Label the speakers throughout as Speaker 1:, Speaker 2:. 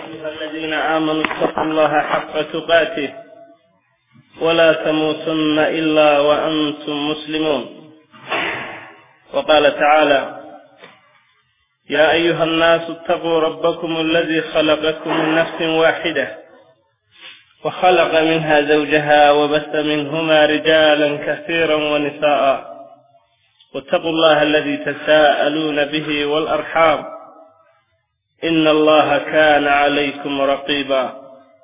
Speaker 1: أيها الذين آمنوا اتقوا الله حق تقاته ولا تموتن إلا وأنتم مسلمون وقال تعالى يا أيها الناس اتقوا ربكم الذي خلقكم من نفس واحدة وخلق منها زوجها وبث منهما رجالا كثيرا ونساء واتقوا الله الذي تساءلون به والأرحام إن الله كان عليكم رقيبا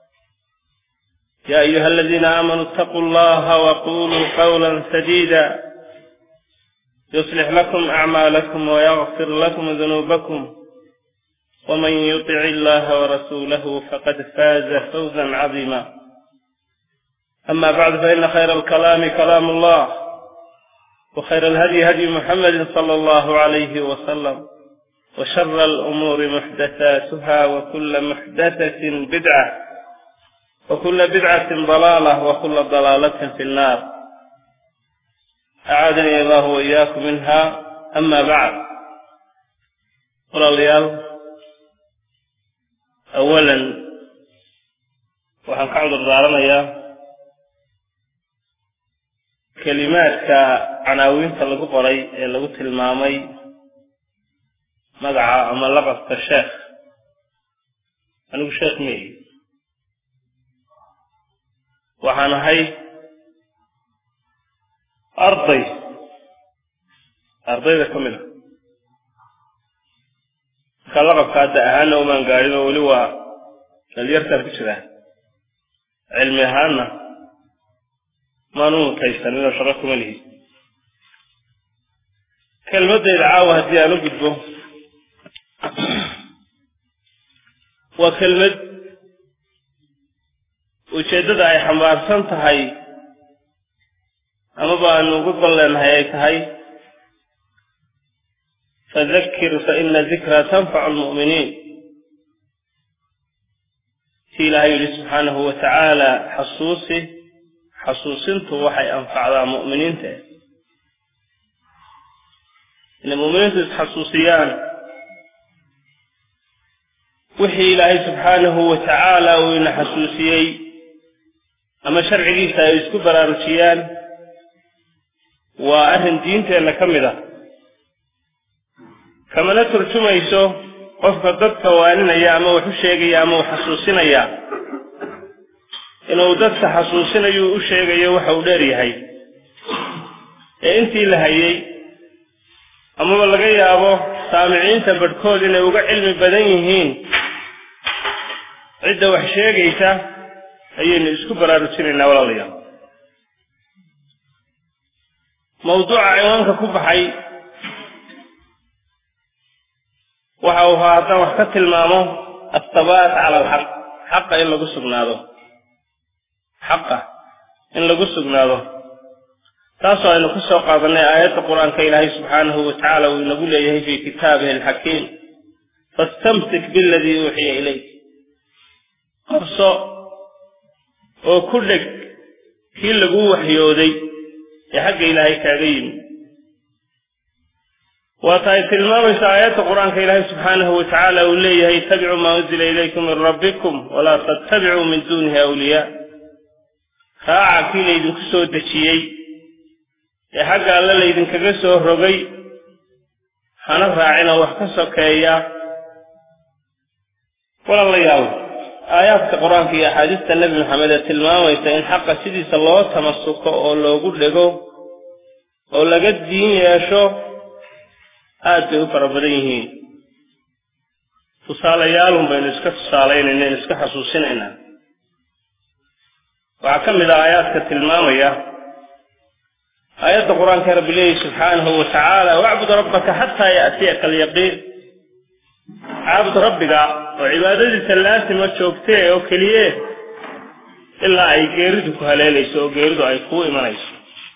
Speaker 1: يا أيها الذين آمنوا اتقوا الله وقولوا قولا سديدا يصلح لكم أعمالكم ويغفر لكم ذنوبكم ومن يطع الله ورسوله فقد فاز فوزا عظيما أما بعد فإن خير الكلام كلام الله وخير الهدي هدي محمد صلى الله عليه وسلم وشر الأمور محدثاتها وكل محدثة بدعة وكل بدعة ضلالة وكل ضلالة في النار أعاذني الله وإياكم منها أما بعد walaalyaal awalan waxaan ka cudur daaranayaa kelimaadka canaawiinta lagu qoray ee lagu tilmaamay magaca ama laqabka sheekh anigu sheekh meyi waxaan ahay arday ardayda ka mid a markaa laqabka hadda ahaanna umaan gaadhin oo weli waa dhalyartaan ku jiraa cilmi ahaanna maan u mutaysanin oo shaqo kuma lihi kelmaddayda caawa haddii aan u gudbo waa kelmad ujeeddada ay xambaarsan tahay amaba aanu ugu gol leenahay ay tahay fadakir faina dikra tanfacu lmu'miniin si ilaahay yidhi subxaanahu wa tacaala xasuusi xasuusintu waxay anfacdaa mu'miniinta inay mu'miniintu isxasuusiyaan wixii ilaahay subxaanahu wa tacaala uu ina xasuusiyey ama sharcigiisa ay isku baraarujiyaan waa arrin diinteenna ka mid ah kamana turjumayso qofka dadka waaninaya ama wax u sheegaya ama u xasuusinaya inuu dadka xasuusinayo u sheegayo waxa uu dheer yahay ee intii la hayay amaba laga yaabo saamiciinta badhkood inay uga cilmi badan yihiin cidda wax sheegaysa ayaynu isku baraarujinaynaa walaalayaal mawduuca ciwaanka ku baxay waxa uu ahaa haddaan wax ka tilmaamo ahabaat cala alxaq xaqa in lagu sugnaado xaqa in lagu sugnaado taasoo aynu ka soo qaadanay aayadda qur-aanka ilaahay subxaanahu wa tacaala uu inagu leeyahay fii kitaabihi alxakiim fastamsik biladii uuxiya ilayk qabso oo ku dheg kii laguu waxyooday ee xagga ilaahay kaaga yimi waata ay tilmaamayso aayadda qur-aanka ilaahay subxaanahu wa tacaala uu leeyahay ittabicuu maa unzila ilaykum min rabbikum walaa tattabicuu min duunihi awliyaa raaca kii laydinku soo dejiyey ee xagga alle laydinkaga soo rogay hana raacina wax ka sokeeya walaalayaal aayaadka qur-aanka iyo axaadiista nebi maxamed ee tilmaamaysa in xaqa sidiisa loo tamasuko oo loogu dhego oo laga diin yeesho aad bay u fara badan yihiin tusaalayaalun baynu iska tusaalaynayna inu iska xasuusinaynaa waxaa ka mid ah aayaadka tilmaamaya aayadda qur-aanka rabbi leeyahy subxaanahu wa tacaala wacbud rabbaka xataa ya'tiyaka alyaqiin caabud rabbiga oo cibaadadiisa laasima joogtee oo keliye ilaa ay geeridu ku haleelayso oo geeridu ay kuu imanayso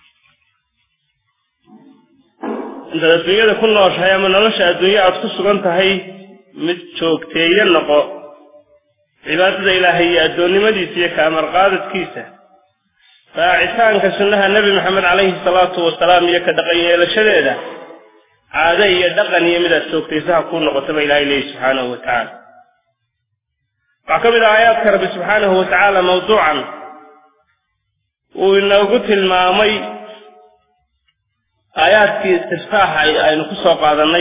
Speaker 1: intaad adduunyada ku nooshahay ama nolosha adduunye aad ku sugan tahay mid joogteeye noqo cibaadada ilaahay iyo addoonnimadiisa iyo kaamar qaadadkiisa raacitaanka sunnaha nebi maxamed calayhi salaatu wasalaam iyo ka dhaqan yeelashadeeda caado iyo dhaqan iyo midaad joogtaysaha kuu noqotaba ilahay leeyi subxaanahu wa tacaala waxaa ka mid ah aayaadka rabbi subxaanahu wa tacaala mawduucan uu inoogu tilmaamay aayaadkii istiftaaxa aynu ku soo qaadannay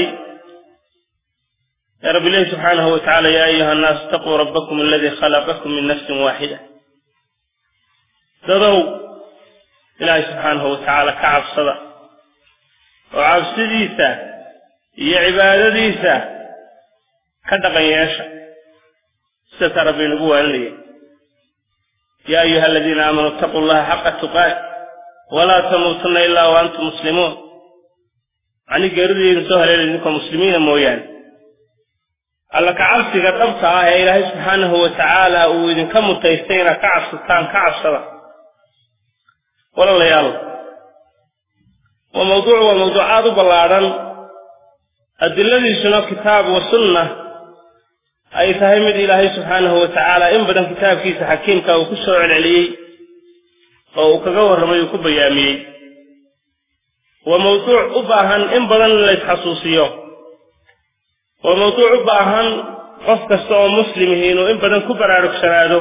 Speaker 1: ee rabbi lehi subxaanahu wa tacala yaa ayuha annaas itaquu rabbakum aladii khalaqakum min nafsin waaxida dadow ilaahay subxaanahu wa tacaala ka cabsada oo cabsidiisa iyo cibaadadiisa ka dhaqan yeesha sidaasaa rabbi inagu waaninaya yaa ayuha aladiina aamanuu itaquu llaha xaqa tuqaat walaa tamuutunna ilaa wa antum muslimuun macni geeridiidin soo haleela idinkoo muslimiina mooyaane alla kacabsiga dhabta ah ee ilaahay subxaanahu wa tacaala uu idinka mutaystay inaad ka cabsataan ka cabsada walaalayaal waa mawduuc waa mawduuc aada u ballaadhan adiladiisuna kitaab wa sunna ay tahay mid ilaahay subxaanahu wa tacaala in badan kitaabkiisa xakiimka uu ku soo celceliyey oo uu kaga warramay uu ku bayaamiyey waa mawduuc u baahan in badan in la isxasuusiyo waa mawduuc u baahan qof kasta oo muslimihi inuu in badan ku baraarugsanaado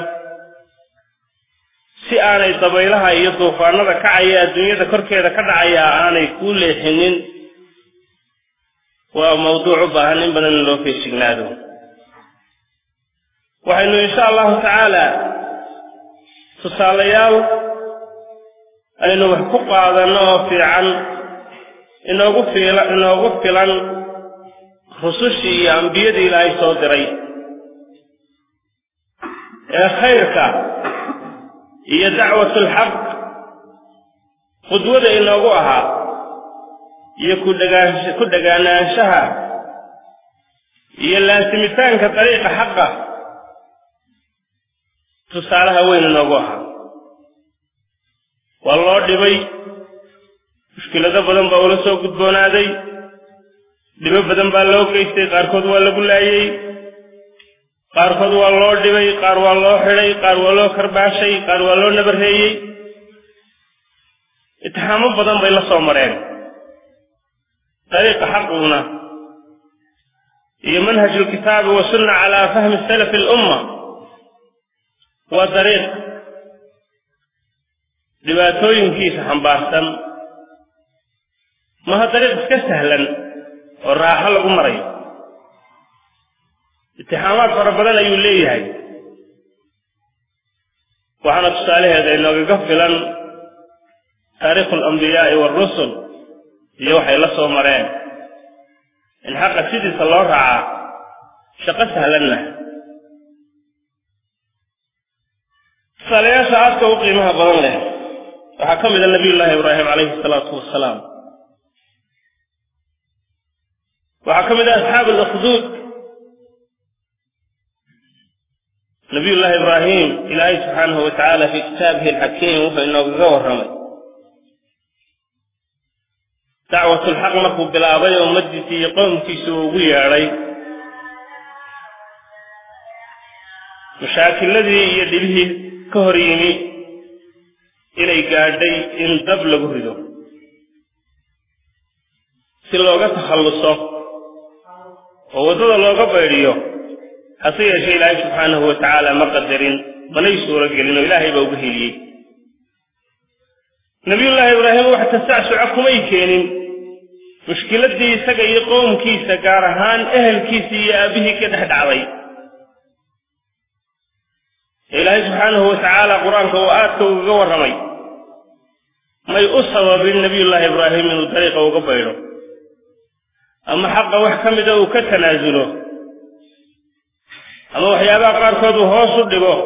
Speaker 1: si aanay dabaylaha iyo duufaanada kacaya adduunyada korkeeda ka dhacaya aanay kuu leexinin waa mawduuc u baahan in badan in loo feejignaado waxaynu insha allahu tacaala tusaalayaal aynu wax ku qaadanno oo fiican inoogu fiila inoogu filan rusushii iyo ambiyadii ilaahay soo diray ee khayrka iyo dacwatulxaq qudwada inoogu ahaa iyo kudhagaan ku dhagaanaanshaha iyo laasimitaanka dariiqa xaqa tusaalaha weyn inoogu ahaa waa loo dhibay mushkilado badan baa ula soo gudboonaaday dhibo badan baa loo geystay qaarkood waa lagu laayey qaarkood waa loo dhibay qaar waa loo xidhay qaar waa loo karbaashay qaar waa loo nabarreeyey itixaamo badan bay la soo mareen dariiqa xaqiguna iyo manhaju lkitaabi wa sunna calaa fahmi salafi alumma waa dariiq dhibaatooyinkiisa xambaarsan maha dariiq iska sahlan oo raaxo lagu marayo itixaamaad fara badan ayuu leeyahay waxaana tusaalaheeda inoogaga filan taariikhu alambiyaai waarusul iyo waxay la soo mareen in xaqa sidiisa loo raacaa shaqo sahlanna tusaalayaasha aadka u qiimaha badan leh waxaa ka mida nabiyullaahi ibraahim calayhi salaatu wasalaam waxaa ka mid ah asxaab alukduud nabiyullaahi ibraahim ilaahay subxaanahu wa tacaala fii kitaabihi alxakiim wuxuu inoogaga warramay dacwatulxaq markuu bilaabay oo ummaddiisii iyo qowmkiisa uu ugu yeedhay mashaakiladii iyo dhibihii ka hor yimi inay gaadhay in dab lagu rido si looga takhalluso oo waddada looga baydhiyo hase yeeshee ilaahay subxaanahu wa tacaala ma qadarin manay suuro gelin oo ilaahay baa uga heliyey nabiyullaahi ibraahim wax tasacsuca kumay keenin mushkiladdii isaga iyo qowmkiisa gaar ahaan ehelkiisii iyo aabbihii ka dhex dhacday ee ilaahay subxaanahu wa tacaala qur-aanka uu aadka ugaga warramay may u sababin nabiyullaahi ibraahim inuu dariiqa uga baydho ama xaqa wax ka mida uu ka tanaasulo ama waxyaabaha qaarkood uu hoos u dhigo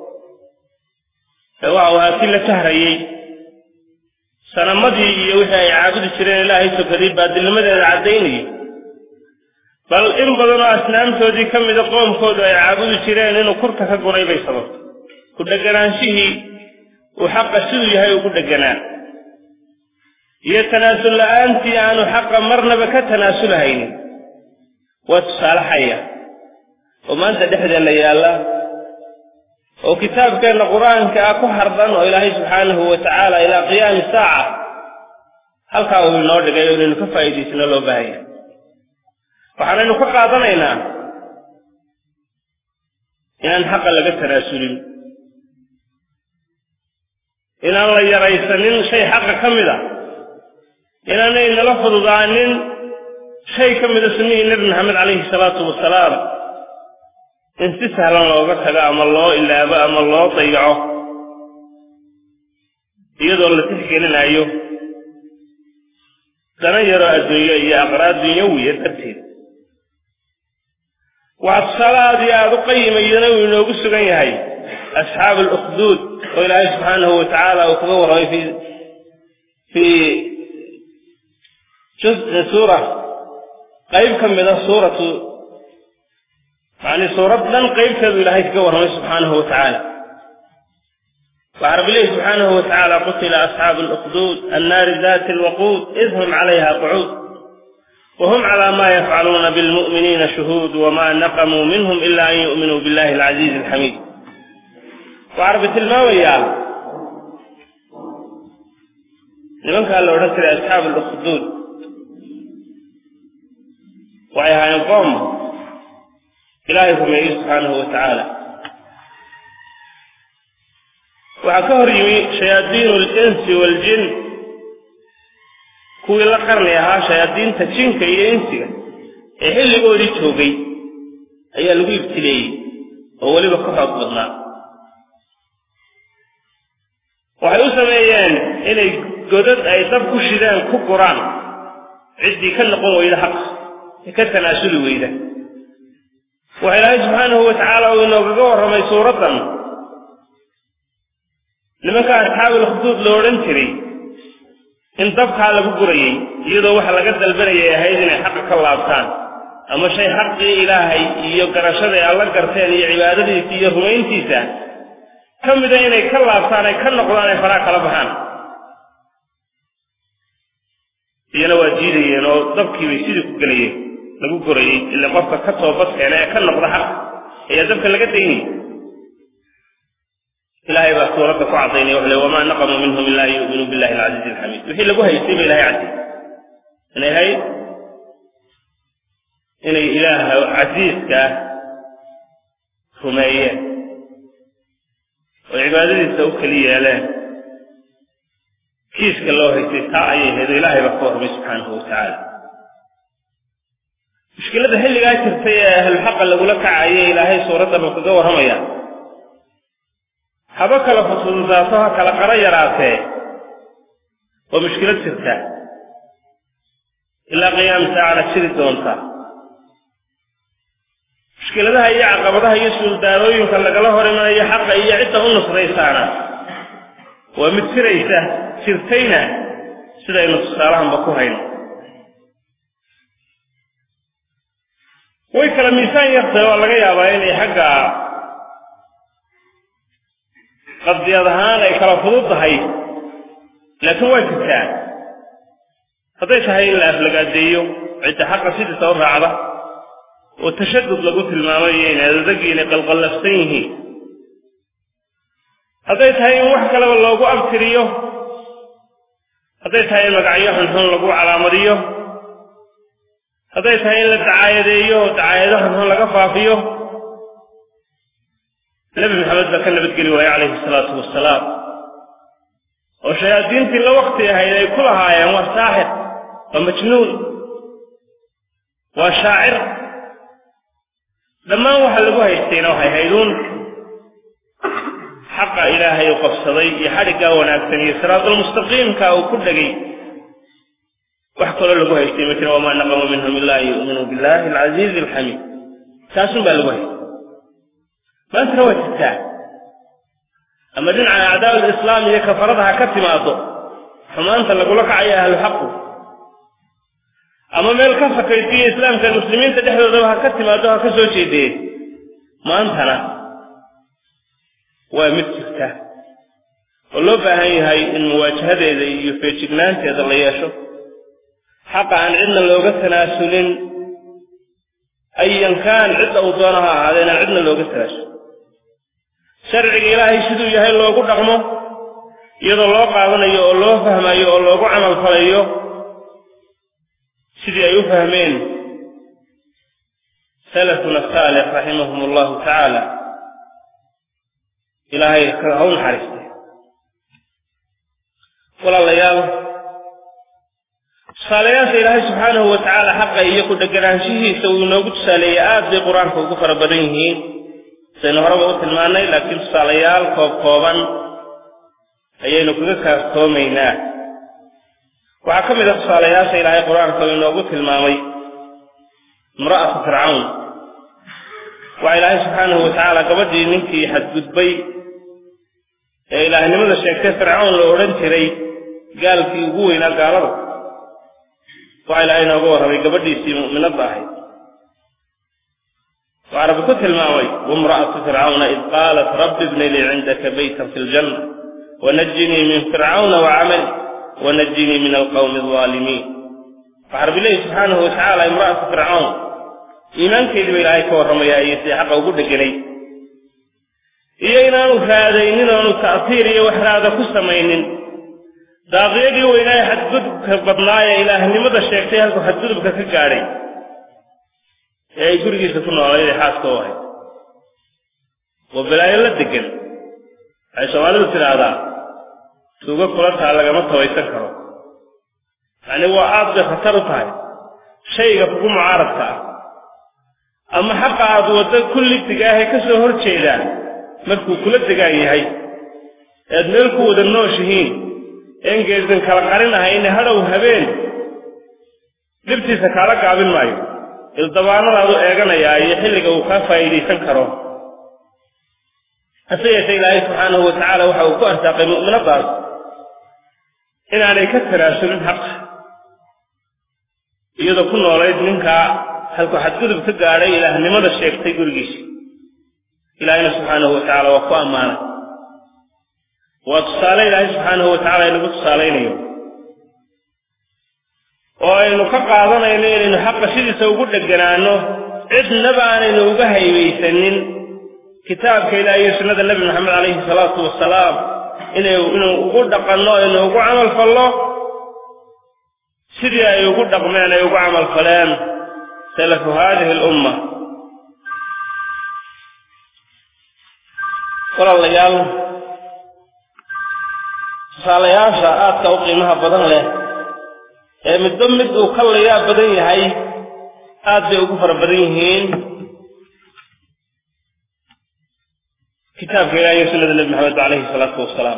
Speaker 1: ee waxa uu ahaa si la tahrayey sanamadii iyo wixii ay caabudi jireen ilaahay sokaday baadilnimadeeda caddaynayay bal in badanoo asnaamtoodii ka mida qoomkoodu ay caabudi jireen inuu kurka ka guray bay sababtay ku dheganaanshihii uu xaqa siduu yahay ugu dheganaa iyo tanaasul la'aantii aanu xaqa marnaba ka tanaasulahaynin waa tusaale xaya oo maanta dhexdeenna yaalla oo kitaabkeenna qur-aanka ah ku hardan oo ilaahay subxaanahu wa tacaala ilaa qiyaami saaca halkaa uu inoo dhigay oo inaynu ka faa'iidaysano loo baahanya waxaanaynu ka qaadanaynaa inaan xaqa laga tanaasulin inaan la yaraysanin shay xaqa ka mid a inaanay nala fududaanin shay ka mida sunnihii nebi maxamed calayhi salaatu wasalaam in si sahlan looga tago ama loo ilaabo ama loo dayaco iyadoo la tixgelinayo dana yaroo adduunyo iyo aqraad dunyawiya darteed waxaa tusaale aada iyo aada u qayimayana uu inoogu sugan yahay asxaabu alukhduud oo ilaahay subxaanahu wa tacaala uu kaga warramay fi fii juz suura qayb ka mida suuratu yani suurad dhan qaybteedu ilaahay kaga warramay subxaanahu wa tacaala waxaa rabbi leehi subxaanahu wa tacaala qutila asxaabu alukhduud annaari dati alwaquud id hum calayha qucuud whm clى ma yafcaluuna bاlmuؤminiina shuhuud wma naqmuu minhm ila an yu'minuu biاllahi اlcaziizi اlxamiid waxaa rabbi tilmaamayaa nimankaa la odhan jiray asxaabu اlukhduud waxay ahaayeen qoom ilaahay rumeeyey subxaanahu wa tacaala waxaa ka hor yimi shayaadiin اlinsi wاljin kuwii la qarni ahaa shayaadiinta jinka iyo insiga ee xilligoodii joogay ayaa lagu ibtileeyey oo weliba ka xoog badnaa waxay u sameeyeen inay godad ay dab ku shidaan ku guraan ciddii ka noqon weyda xaq ee ka tanaasuli weyda waxa ilaahay subxaanahu wa tacaala uu inoogaga warramay suuraddan nimanka asxaabul khduud lo odhan jiray in dabkaa lagu gurayey iyadoo waxa laga dalbanayay ahayd inay xaqa ka laabtaan ama shay xaqii ilaahay iyo garashaday alla garteen iyo cibaadadiisa iyo rumayntiisa ka mida inay ka laabtaan ay ka noqdaan ay faraa kala baxaan iyana waa diidayeen oo dabkiibay sidii ku gelayeen lagu gurayey ila qofka ka toobad keena ee ka noqda xaq ayaa dabka laga daynayay ilahay baa suuradda ku cadaynaya wuxu le wamaa naqamuu minhum ila an yu'minuu billahi alcaziizi alxamiid wixii lagu haystay ba ilahay cadday inay ahayd inay ilaaha casiiska rumeeyeen oo cibaadadiisa u keli yeeleen kiiska loo haystay taa ayay ahayd oo ilaahay baa ka warramay subxaanahu wa tacaala mushkiladda xilligaa jirtay ee ahlulxaqa lagula kacayay ilaahay suuraddan uu kaga warramaya haba kala fududaato ha kala qaro yaraatee waa mushkilad jirta ilaa qiyaam saacana jiri doonta mushkiladaha iyo caqabadaha iyo suuldaarooyinka lagala hor imanayo xaqa iyo cidda u nusraysaana waa mid jiraysa jirtayna sidaynu tusaalahanba ku hayno way kala miisaan yartahay oo laga yaabaa inay xagga qadiyad ahaan ay kala fudud tahay laakiin waa jirtaa hadday tahay in la aflagaadeeyo cidda xaqa sidiisa u raacda oo tashadud lagu tilmaamay iyo inay adadagii inay qalqallafsan yihiin hadday tahay in wax kaleba loogu abtiriyo hadday tahay in magacyo xunxun lagu calaamadiyo hadday tahay in la dacaayadeeyo oo dacaayado xunxun laga faafiyo nebi maxamed baa ka nabadgeli waayey calayhi salaatu wasalaam oo shayaadiintii la wakti ahayd ay ku lahaayeen waa saaxir waa majnuun waa shaacir dhammaan waxa lagu haystayna waxay hayduun xaqa ilaahay u qabsaday iyo xadhiggaa wanaagsan iyo siraadulmustaqiimka uu ku dhegay wax kaloo lagu haystay ma jira wamaa naqamu minhum ila an yu'minuu billahi alcasiizi alxamiid taasun baa lagu haystay maantana waa jirtaa ama dhinaca acdaa lislaam iyo kafarada ha ka timaado xumaanta lagula kacayo ahlu xaqu ama meel ka sakaysiyo islaamka muslimiinta dhexdoodaba ha ka timaado ha ka soo jeedee maantana waa mid jirta oo loo baahan yahay in muwaajahadeeda iyo feejignaanteeda la yeesho xaqa aan cidna looga tanaasulin ayan kaan cidda uu doono ha ahaadee inaan cidna looga tanaasul sharciga ilaahay siduu yahay loogu dhaqmo iyadoo loo qaadanayo oo loo fahmayo oo loogu camal falayo sidii ay u fahmeen salafuna saalix raximahum allahu tacaala ilaahay ha u naxariistay walaalayaal tusaalayaasha ilaahay subxaanahu wa tacaala xaqa iyo ku dheganaanshihiisa uu inoogu tusaaleeyey aad bay qur-aanka ugu fara badan yihiin saynu horeba u tilmaannay laakiin tusaalayaal koob kooban ayaynu kaga kaaftoomaynaa waxaa ka mid a tusaalayaasha ilaahay qur-aanka uu inoogu tilmaamay imra'atu fircawn waxaa ilaahay subxaanahu wa tacaala gabadhii ninkii xadgudbay ee ilaahnimada sheegtay fircawn la odhan jiray gaalkii ugu weynaa gaalada waxaa ilaahay inooga warramay gabadhiisii mu'minadda ahayd waxaa rabbi ku tilmaamay wamra'atu fircawna id qaalat rabbi ibni lii cindaka baytan fi ljanna wanajinii min fircawna wacamali wanajinii min alqawmi alظaalimiin waxaa rabbi leeyi subxaanahu watacaala imra'atu fircawn iimaankeedii ba ilaahay ka warramayaa iyo sidii xaqa ugu dheganay iyo inaanu raadaynin oonu ta'tiir iyo wax raada ku samaynin daaqiyadii weynaaye xadgudubka badnaayee ilaahnimada sheegtay halkuu xadgudubka ka gaadhay ee ay gurigiisa ku noolayd ee xaaska u ahayd waa balaayo la degan waxay soomaalidu tidhaahdaa tuugo kula taa lagama tabaysan karo yacni waa aad bay khatar u tahay shayga kugu mucaaradka ah ama xaqa aad waddo kulligtiga ahee ka soo hor jeedaa markuu kula degaan yahay ead meel ku wada nooshihiin een geesan kala qarin ahayne hadhow habeen dhibtiisa kaala gaabin maayo ildabaanadaadu eeganayaa iyo xilliga uu kaa faa'iidaysan karo hase yeeshee ilaahay subxaanahu wa tacaala waxa uu ku arsaaqay mu'minadaas inaanay ka tanaasulin xaqa iyadoo ku noolayd ninkaa halkuu xadgudub ka gaadhay ilaahnimada sheegtay gurigiisa ilaahayna subxaanahu wa tacaala waa ku ammaanay waa tusaale ilaahay subxaanahu wa tacala inagu tusaalaynayo oo aynu ka qaadanayno inaynu xaqa sidiisa ugu dheganaano cidnaba aanaynu uga haybaysanin kitaabka ilaah iyo sunnada nebi maxamed calayhi salaatu wasalaam inay inuu ugu dhaqanno aynu ugu camal fallo sidii ay ugu dhaqmeen ay ugu camal faleen salafu haadihi alumma walaalayaal tusaalayaasha aadka u qiimaha badan leh ee midba mid uu ka layaa badan yahay aad bay ugu fara badan yihiin kitaabka ilaah iyo sunnada nebi maxamed calayhi salaatu wasalaam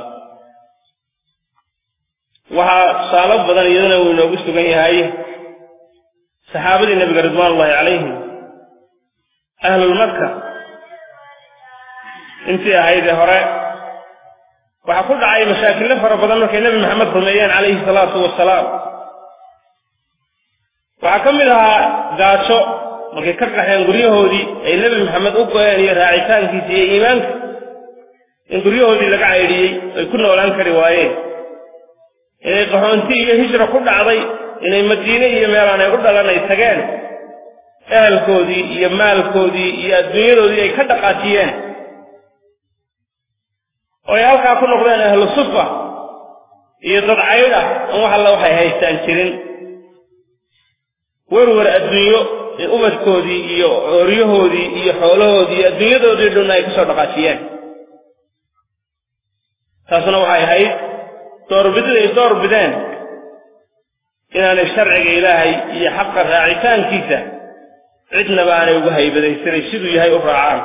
Speaker 1: waxaa tusaalo badan iyadana uu inoogu sugan yahay saxaabadii nebiga ridwaan ullahi calayhim ahlulmaka intii ahaydee hore waxaa ku dhacay mashaakillo fara badan markay nebi maxamed rumeeyeen calayhi salaatu wasalaam waxaa ka mid ahaa gaajo markay ka qaxeen guryahoodii ay nebi maxamed u go-een iyo raacitaankiisa iyo iimaanka in guryahoodii laga caydhiyey ay ku noolaan kari waayeen inay qaxoonti iyo hijra ku dhacday inay madiine iyo meelaan ay u dhalan ay tageen ehelkoodii iyo maalkoodii iyo adduunyadoodii ay ka dhaqaajiyeen oo ay halkaa ku noqdeen ahlu sufa iyo dad caydh ah an wax alla waxay haystaan jirin werwer adduunyo ee ubadkoodii iyo ooryahoodii iyo xoolahoodii iyo adduunyadoodii dhunna ay kasoo dhaqaajiyeen taasna waxay ahayd doorbidid ay door bideen inaanay sharciga ilaahay iyo xaqa raacitaankiisa cidnaba aanay ugu haybadaysanay siduu yahay u raacaan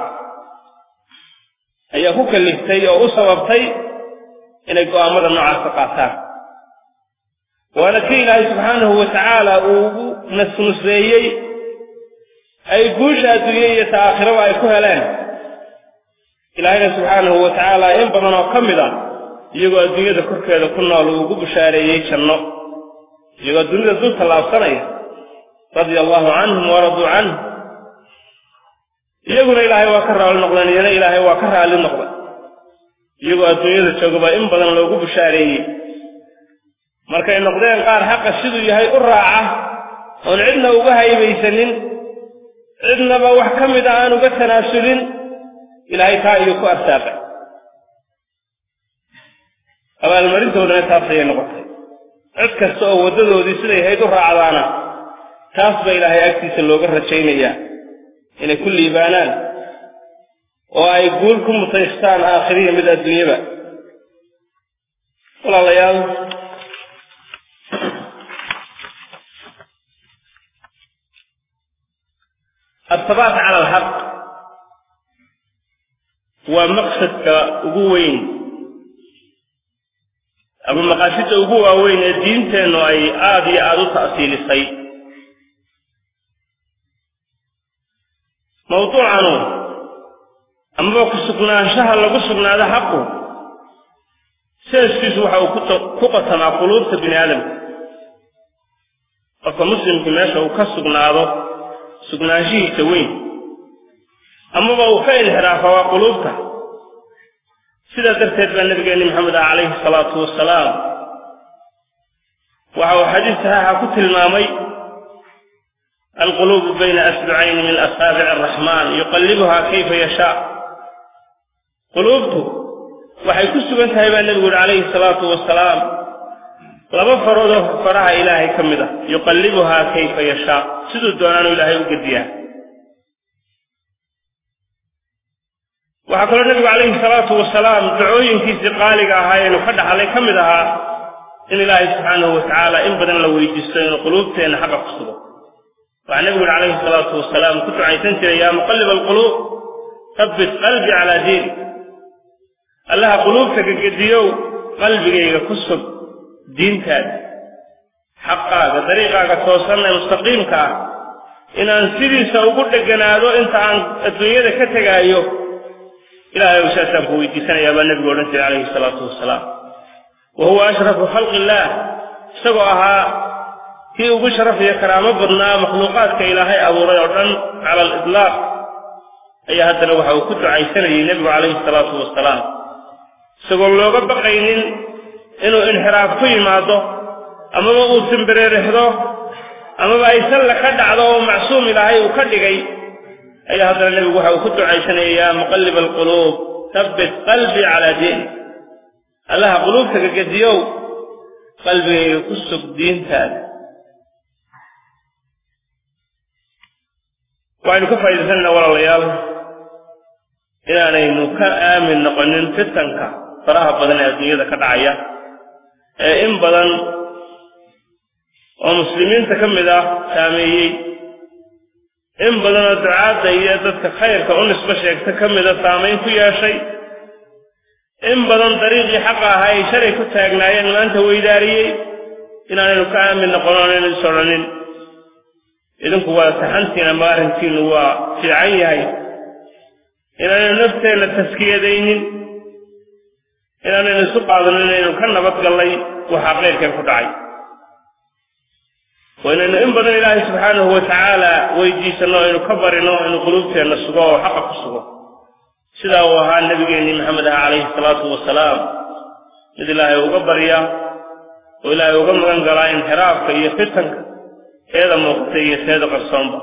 Speaker 1: ayaa ku kaliftay oo u sababtay inay go'aamada noocaas ka qaataan waana kii ilaahay subxaanahu wa tacaala uu ugu nasnusreeyey ay guusha adduunye iyo ta aakhiraba ay ku heleen ilaahayna subxaanahu wa tacaala in badan oo ka mid ah iyagoo adduunyada korkeeda ku nool uu ugu bushaareeyey janno iyagoo dunida dul tallaabsanaya radia allahu canhum waraduu canhu iyaguna ilaahay waa ka raalli noqdeen iyana ilaahay waa ka raalli noqday iyagoo adduunyada joogaba in badan loogu bushaareeyey markay noqdeen qaar xaqa siduu yahay u raaca oon cidna uga haybaysanin cidnaba wax ka mid a aan uga tanaasulin ilaahay taa iyuu ku arsaaqay abaalmarintoodana taas ayay noqotay cid kasta oo waddadoodii siday hayd u raacdaana taas ba ilaahay agtiisa looga rajaynayaa inay ku liibaanaan oo ay guul ku mutaystaan aakhiriya mid adduunyaba walaalayaal asabaat cala alxaq waa maqsadka ugu weyn ama maqaasida ugu waaweyn ee diinteennu ay aada iyo aada u ta'siilisay mawduucanu amaba ku sugnaanshaha lagu sugnaado xaqu seeskiisu waxa uu ku qatamaa quluubta bini aadamka qofka muslimkii meesha uu ka sugnaado sugnaanshihiisa weyn amaba uu ka inxiraafa waa quluubta sidaa darteed baa nabigeenni maxamed ah calayhi salaatu wasalaam waxa uu xadiis saxiixa ku tilmaamay alquluubu bayna asbicayni min asaabici araxmaan yuqallibuhaa kayfa yashaa quluubtu waxay ku sugan tahay baa nebigu uhi calayhi salaatu wasalaam laba faroodoo faraha ilaahay ka mid ah yuqallibuhaa kayfa yashaa siduu doonaanu ilaahay u gediyaa waxaa kaloo nebigu calayhi salaatu wasalaam dacooyinkiisii qaaliga ahaayeenu ka dhaxlay ka mid ahaa in ilaahay subxaanahu watacaala in badan la weydiisto inuu quluubteenna xaqa ku sugo waxaa nebigu uhi calayhi salaatu wasalaam ku ducaysan jiray yaa muqallib alquluub habbit qalbi calaa diini allaha quluubta gegediyow qalbigayga ku sug diintaada xaqaaga dariiqaaga toosan ee mustaqiimka ah inaan sidiisa ugu dheganaado inta aan adduunyada ka tegaayo ilahay ou saasaan ku weydiisanayaa baa nebigu odhan jiray calayhi salaatu wasalaam wa huwa ashrafu khalqi illaah isagoo ahaa kii ugu sharaf iyo karaamo badnaa makhluuqaadka ilaahay abuuray oo dhan cala aliطlaaq ayaa haddana waxa uu ku ducaysanayay nebigu calayhi salaatu wasalaam isagoo looga baqaynin inuu inxiraaf ku yimaado amaba uu simbireerixdo amaba ay salla ka dhacdo oo macsuum ilaahay uu ka dhigay ayaa haddana nebigu waxa uu ku ducaysanaya yaa muqallib alquluub habbit qalbii calaa diini allaha quluubta gegediyow qalbigayga ku sug diintaada waxaynu ka faa'iidaysanayna walaalayaal inaanaynu ka aamin noqonin fitanka faraha badan ee adduunyada ka dhacaya ee in badan oo muslimiinta ka mid ah saameeyey in badanoo ducaadda iyo dadka khayrka u nisbo sheegta ka mida saamayn ku yeeshay in badan dariiqii xaqa ahaa ay shalay ku taagnaayeen maanta weydaariyey inaanaynu ka aamin noqono aanaynu is odhanin idinku waa saxantiin ama arrinkiinu waa fiican yahay inaanaynu nafteenna taskiyadaynin inaanaynu isu qaadanin inaynu ka nabadgallay waxaa qeyrkeen ku dhacay waa inaynu in badan ilaahay subxaanahu wa tacaala weydiisanno aynu ka barino inuu quluubteenna sugo oo xaqa ku sugo sidaa uu ahaa nebigeennii maxamed ah calayhi salaatu wasalaam mid ilaahay uga barya oo ilaahay uga magan galaa inxiraafka iyo fitanka teeda muuqata iyo teeda qarsoonba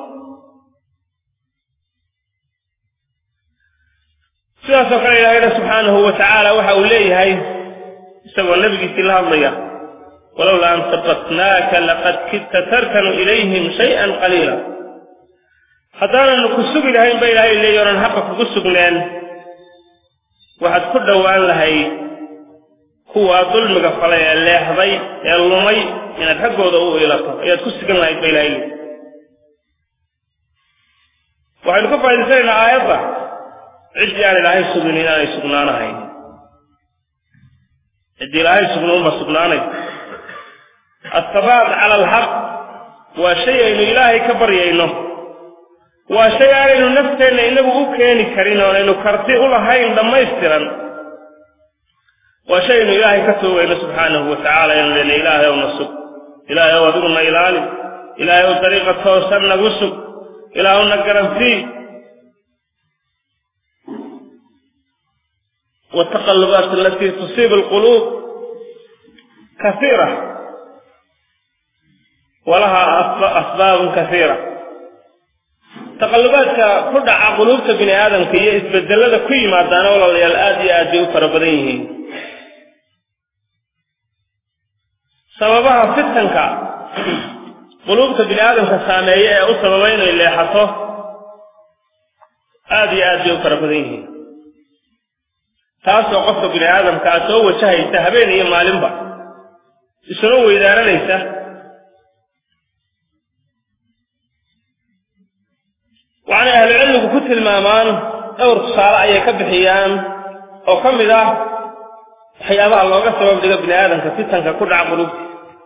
Speaker 1: sidaasoo kale ilaahayna subxaanahu wa tacaala waxa uu leeyahay isagoo nebigiisii la hadlaya walowlaa an sabatnaaka laqad kidta tarkanu ilayhim shay-an qaliila haddaananu ku sugi lahayn ba ilaahay leeyi onan xaqa kugu sugneen waxaad ku dhowaan lahayd kuwaa dulmiga falay ee leexday ee lumay inaad xaggooda u ilato ayaad ku sugan lahayd ba ilahay leeyi waxaynu ka faa'idaysanaynaa aayadda ciddii aan ilaahay sugin inaanay sugnaanahayn ciddii ilaahay sugnuunba sugnaanay asabaat cala alxaq waa shay aynu ilaahay ka baryayno waa shay aanaynu nafteenna inagu u keeni karin oonaynu karti u lahayn dhammaystiran waa shay aynu ilaahay ka toogayno subxaanahu wa tacaala aynu lena ilaahay ow na sug ilaahay ow adiguna ilaali ilaahay ow dariiqa toosan nagu sug ilaahu na garantii والتقلبات التي تصيب القلوب كثيرة ولها أسباب كثيرة تقلبات كدع قلوبة بني آدم كي يتبدل لها كي ما دانا ولا يلآدي آدي فربريه سببها فتنك قلوبة بني آدم كسامية أو سببين اللي حصوه آدي آدي فربريه taasoo qofka bini aadamka a soo wajahaysa habeen iyo maalinba isuna weydaaranaysa waxaanay ahlucilmigu ku tilmaamaan dhowr tusaale ayay ka bixiyaan oo ka mid ah waxyaabaha looga sabab dhigo bini aadamka fitanka ku dhaca qulubta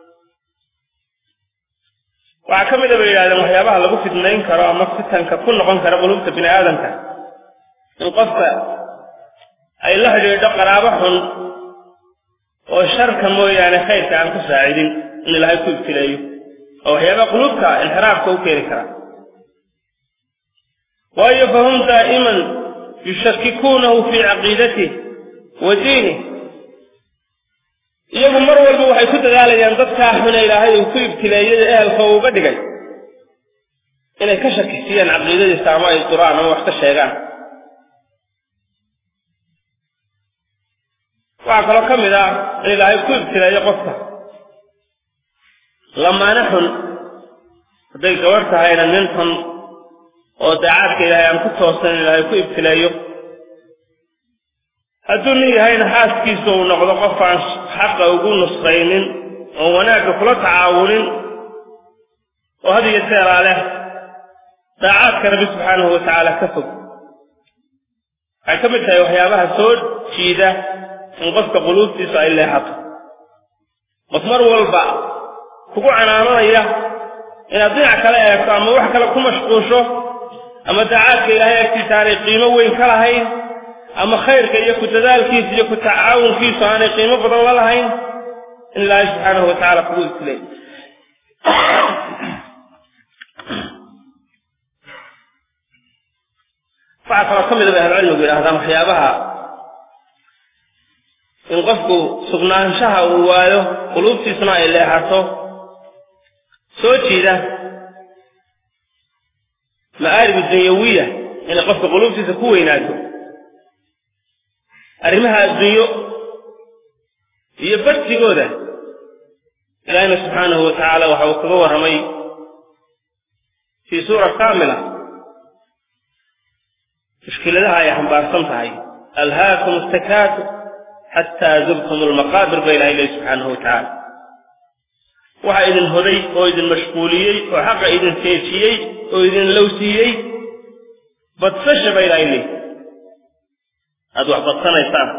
Speaker 1: waxaa ka mid a bay yidhahdeen waxyaabaha lagu fidnayn karo ama fitanka ku noqon kara qulubta bini aadamka in qofka ay la xidhiidho qaraabo xun oo sharka mooyaane khayrka aan ku saacidin in ilaahay ku ibtileeyo oo waxyaabaha qulubta inxiraafka u keeni kara waayo fahum daa'iman yushakikuunahu fii caqiidatih wa diinih iyagu mar walba waxay ku dadaalayaan dadkaa xune ilaahay uu ku ibtileeyada ehelka uu uga dhigay inay ka shakisiyaan caqiidadiisa ama ay duraan ama wax ka sheegaan waxaa kaloo ka mid ah in ilaahay ku ibtileeyo qofka lamaane xun hadday gabarh tahayna nin xun oo daacaadka ilaahay aan ku toosan in ilaahay ku ibtileeyo hadduu nin yahayna xaaskiisa uu noqdo qof aan xaqa ugu nusqaynin oo wanaagga kula tacaawunin oo had iyo seeraa leh daacaadka rabbi subxaanahu wa tacaala ka fog waxay ka mid tahay waxyaabaha soo jiida in qofka quluubtiisu ay leexato qof mar walba kugu canaananaya inaad dhinac kale eegto ama wax kale ku mashquusho ama daacaadka ilaahay agtiisa aanay qiimo weyn ka lahayn ama khayrka iyo ku dadaalkiisa iyo ku tacaawunkiisu aanay qiimo badan la lahayn in ilaahay subxaanahu wa tacaala kugu ibtilay waxaa kaloo ka mid a bay ahlucilmigu yidhahdaan waxyaabaha in qofku sugnaanshaha uu waayo quluubtiisuna ay leexato soo jiida ma'aarib dunyawiya inay qofka quluubtiisa ku weynaato arrimaha addunyo iyo bartigooda ilaahina subxaanahu wa tacaala waxa uu kaga warramay fii suura kaamila mushkiladaha ay xambaarsan tahay alhaakum istakaatu xataa zurtum almaqaabir ba ilahay lehi subxaanahu wa tacaala waxa idin hoday oo idin mashquuliyey oo xaqa idin seejiyey oo idin lowsiiyey badsasha ba ilahay lehi aada wax badsanaysaan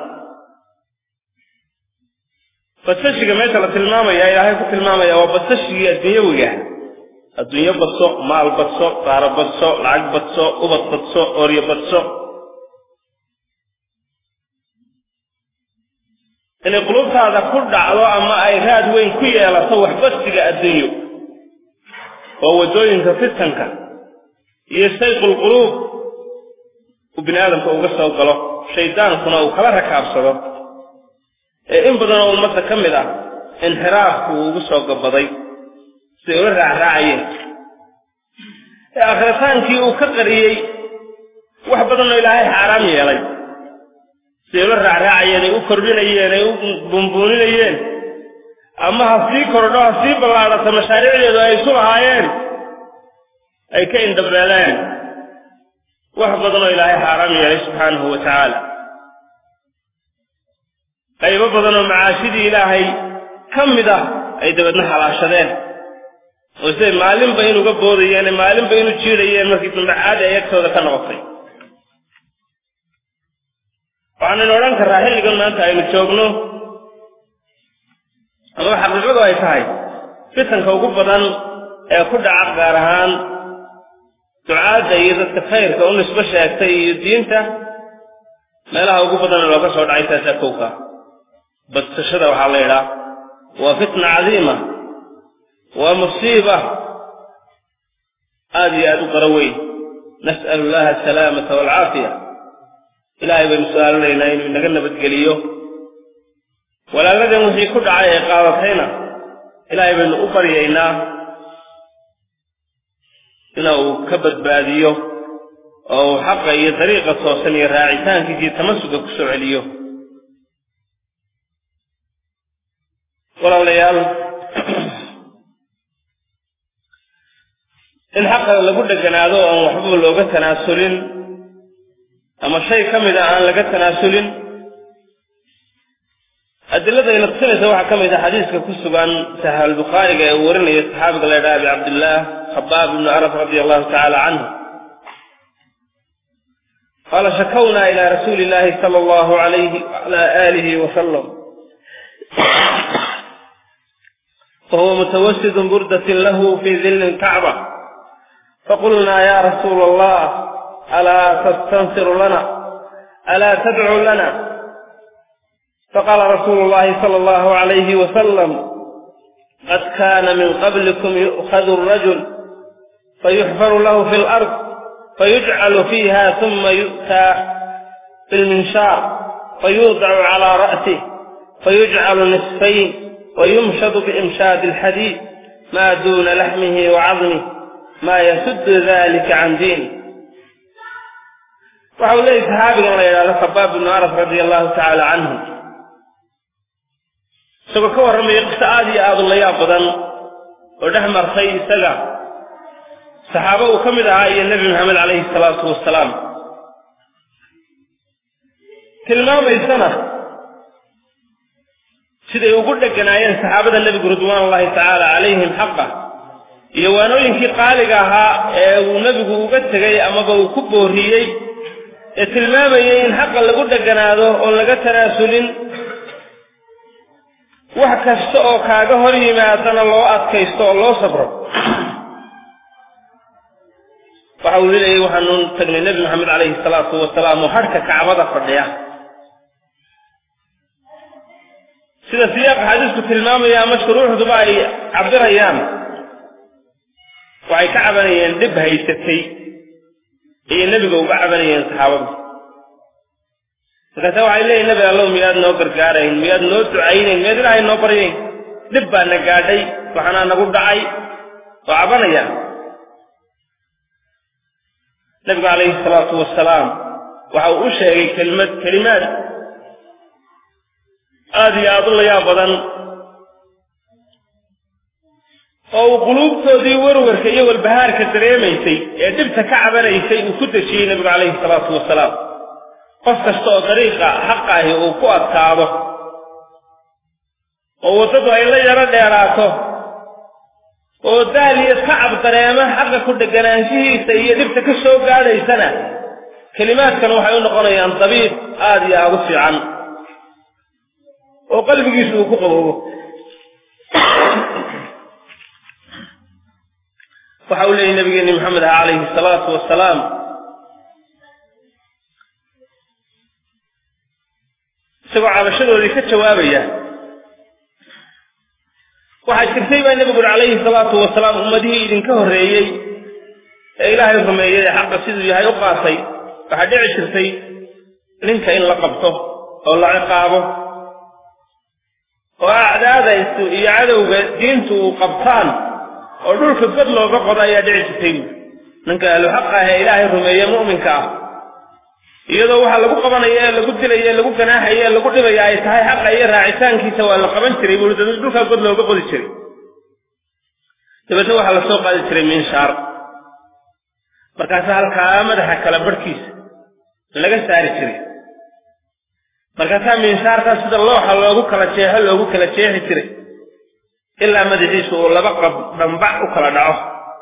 Speaker 1: badsashiga meesha la tilmaamaya ilaahay ku tilmaamaya waa badsashigii adduunyawiga adduunyo badso maal badso qaaro badso lacag badso ubad badso oryo badso inay qulubtaada ku dhacdo ama ay raad weyn ku yeelato waxbadsiga adduunyo oo waddooyinka fitanka iyo sayqul quluub uu bini aadamka uga soo galo shaydaankuna uu kala rakaabsado ee in badan oo ummadda ka mid ah inxiraafku uu ugu soo gabaday siday ula raacraacayeen ee akhritaankii uu ka qariyey wax badanoo ilaahay xaaraam yeelay siday ula raacraacayeen ay u kordhinayeen ay u buunbuuninayeen ama ha sii kordho ha sii ballaadhato mashaariicdeedu ay isu lahaayeen ay ka indhabeeleen wax badanoo ilaahay xaaraam yeelay subxaanahu wa tacaala qaybo badanoo macaashidii ilaahay ka mid ah ay dabeedna halaashadeen oo siday maalinba inuga boodayeen maalinba inu jiidhayeen markii dambe caadi ay agtooda ka noqotay waxaanaynu odhan karraa xilligan maanta aynu joogno amaba xaqiiqadu ay tahay fitanka ugu badan ee ku dhaca gaar ahaan ducaadda iyo dadka khayrka u nisbo sheegtay iyo diinta meelaha ugu badan looga soo dhacay taasaa kowka badsashada waxaa la yidhaah waa fitna cadiima waa musiiba aada iyo aada u qaro weyn nas'alu llaha asalaamata waalcaafiya ilaahay baynu su-aalanaynaa inuu inaga nabadgeliyo walaaladan wixii ku dhacay ee qaadatayna ilaahay baynu u baryaynaa ina uu ka badbaadiyo oo uu xaqa iyo dariiqa toosan iyo raacitaankiisa iyo tamasuga ku soo celiyo walaalayaal in xaqa lagu dheganaado oon waxba looga tanaasulin ama shay ka mid a aan laga tanaasulin adilada ayna tusinaysa waxaa ka mid ah xadiiska ku sugan saxiix albukhaariga ee uu warinaya saxaabiga la ydhaha abi cabdillaah khabaab ibnu araf radia allahu tacaala canhu qaala shakawna ila rasuuli illahi sala allahu alayhi wala aalihi wasalam wahuwa mutawasidun burdatin lahu fi dilli lkacba faqulnaa ya rasuula allah alaa tastansiru lana alaa tadcu lana faqaala rasuulu llahi sala allahu alayhi wasalam qad kaana min qablikum yu'khadu arajul fayuxfaru lahu fi lard fayujcalu fiiha uma yu'taa bilminshaar fayuudacu calaa ra'sih fayujcalu nisfayn wayumshadu biimshaadi alxadiid maa duuna laxmihi wa cadmih maa yasuddu dalika can diini waxa uu leeyahy saxaabigan la yidhahdo khabaab ibnu araf radia allahu tacaala canhu isagoo ka warramaya qiso aad iyo aada u layaab badan oo dhex martay isaga saxaabo uu ka mid ahaa iyo nebi maxamed calayhi salaatu wasalaam tilmaamaysana siday ugu dheganaayeen saxaabada nebigu ridwaan ullahi tacaala calayhim xaqa iyo waanooyinkii qaaliga ahaa ee uu nebigu uga tegay amaba uu ku booriyey ee tilmaamayay in xaqa lagu dheganaado oon laga tanaasulin wax kasta oo kaaga hor yimaadana loo adkaysto oo loo sabro waxa uu leeyahay waxaanu tagnay nebi maxamed calayhi salaatu wasalaam oo hadhka kacbada fadhiya sida siyaaqa xadiisku tilmaamaya ama shuruuxduba ay cabirayaan waxay ka cabanayeen dhib haysatay ayay nebiga uga cabanayeen saxaabadu markaase waxay leeyihin nebi allow miyaad noo gargaarayn miyaad noo ducaynayn miyaad ilaahay noo baryayn dhib baa na gaadhay waxaanaa nagu dhacay oo cabanaya nebigu calayhi salaatu wasalaam waxa uu u sheegay kelimad kelimaad aada iyo aada u layaab badan oo uu quluubtoodii warwarka iyo walbahaarka dareemaysay ee dhibta ka cabanaysay uu ku dejiyey nebigu calayhi salaatu wasalaam qof kasta oo dariiqa xaqa ahi uu ku adkaado oo waddadu ay la yaro dheeraato oo daal iyo tacab dareema xaqa ku dheganaanshihiisa iyo dhibta ka soo gaadhaysana kelimaadkan waxay u noqonayaan dabiib aada iyo aada u fiican oo qalbigiisu uu ku qaboobo waxa uu leeyahy nabigeeni maxamed ah calayhi salaatu wasalaam isagoo cabashadoodii ka jawaabaya waxaa jirtay baa nebigu uri calayhi salaatu wasalaam ummadihii idinka horreeyey ee ilaahay rumeeyey ee xaqa siduu yahay u qaatay waxaa dhici jirtay ninka in la qabto oo la ciqaabo oo acdaadaysu iyo cadowga diintu uu qabtaan oo dhulka god looga qodo ayaa dhici jirtay buuri ninka ahlu xaq ah ee ilaahay rumeeye mu'minka ah iyadoo waxaa lagu qabanaya ee lagu dilaya ee lagu ganaaxaya ee lagu dhibaya ay tahay xaqa iyo raacitaankiisa waa la qaban jiray buuri dad dhulkaa god looga qodi jiray dabeetna waxaa la soo qaadi jiray miinshaar markaasa halkaa madaxa kala barhkiisa laga saari jiray markaasaa miinshaarkaa sida looxa loogu kala jeexo loogu kala jeexi jiray ilaa madaxiisu uu laba qab dhambac u kala dhaco